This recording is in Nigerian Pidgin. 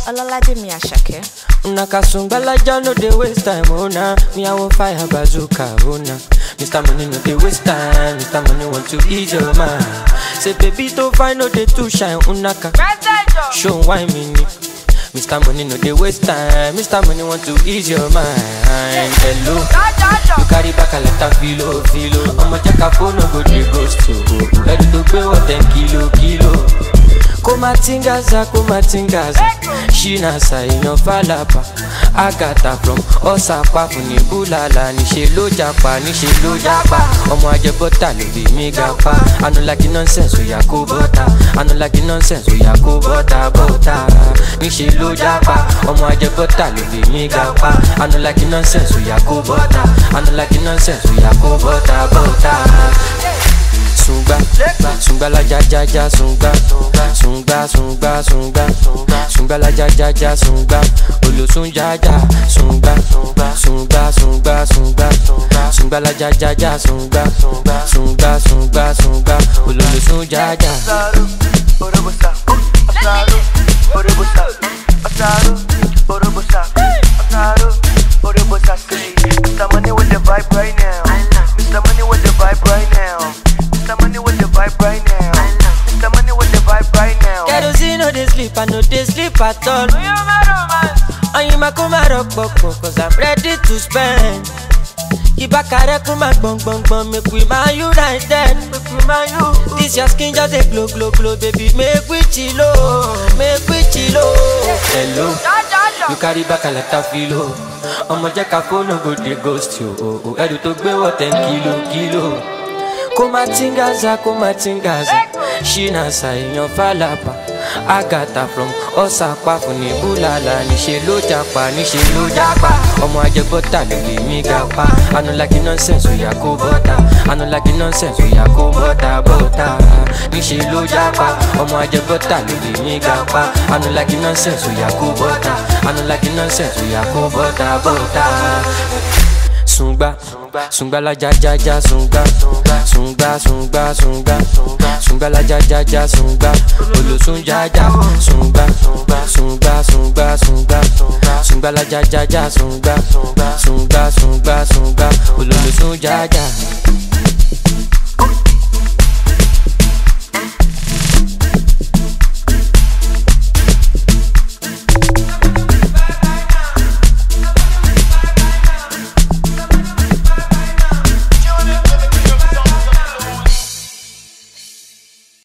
Olalaje mi Ashake. Una kasungbalaja no dey waste time, oh nah. Me I want fire bazooka, oh nah. Mr. Money no dey waste time, Mr. Money want to ease your mind. Say baby to find no dey too shine, unaka. Show why me ni. Mr. Money no dey waste time, Mr. Money want to ease your mind. Hello, you carry back a lot of filo, filo. I'ma check a phone, no go dey ghost to. Ready to pay what ten kilo, kilo. kumatingaza kumatingaza ṣínàṣà èèyàn fàlàpà àgàtà from ọ̀sàpá fún ní búlàlà níṣẹ́ ló japa níṣẹ́ ló japa ọmọ ajẹbọ́tà ló bí mi ga pa anulaki nonsense oya kó bọ́tà anulaki nonsense oya kó bọ́tà bọ́tà níṣẹ́ ló japa ọmọ ajẹbọ́tà ló bí mi ga pa anulaki nonsense oya kó bọ́tà anulaki nonsense oya kó bọ́tà bọ́tà sungba sungba la ja ja ja sungba sungba sungba sungba sungba la ja ja ja sungba olosun ja ja sungba sungba sungba sungba sungba la ja ja ja sungba sungba sungba sungba ololosun ja ja. Mr. Money with the vibe right now. Mr. Money with the vibe right now. Mr. Money with the vibe right now. Mr. Money with the vibe right now. kerosene no dey sleep i no dey sleep at all. oyinma kó má rọpòpò cause i'm ready to spend. ìbákarẹ́ kó má gbọ̀ngbọ̀ngbọ̀n make we ma united. this your skin just dey glow glow glow baby make we chilo make we chilo. hello you carry back a lot of filo. ọmọ jẹ́ ká fóònù go dey ghost you o o ẹrù tó gbé wọ̀ ten kilo kilo. kó má tingaza kó má tingaza ṣínàṣà èèyàn fàlàpà àgàtà from ọ̀sàpá fún ní búlàlà níṣẹ́ ló japa níṣẹ́ ló japa ọmọ ajẹbọ́tà ló lè mí ga pa anulaki nonsense oya kó bọ́tà anulaki nonsense oya kó bọ́tà bọ́tà níṣẹ́ ló japa ọmọ ajẹbọ́tà ló lè mí ga pa anulaki nonsense oya kó bọ́tà anulaki nonsense oya kó bọ́tà bọ́tà sungba sungba la ja ja ja sungba sungba sungba sungba sungba la ja ja ja sungba olosun ja ja sungba sungba sungba sungba sungba la ja ja ja sungba sungba sungba sungba ololosun ja ja.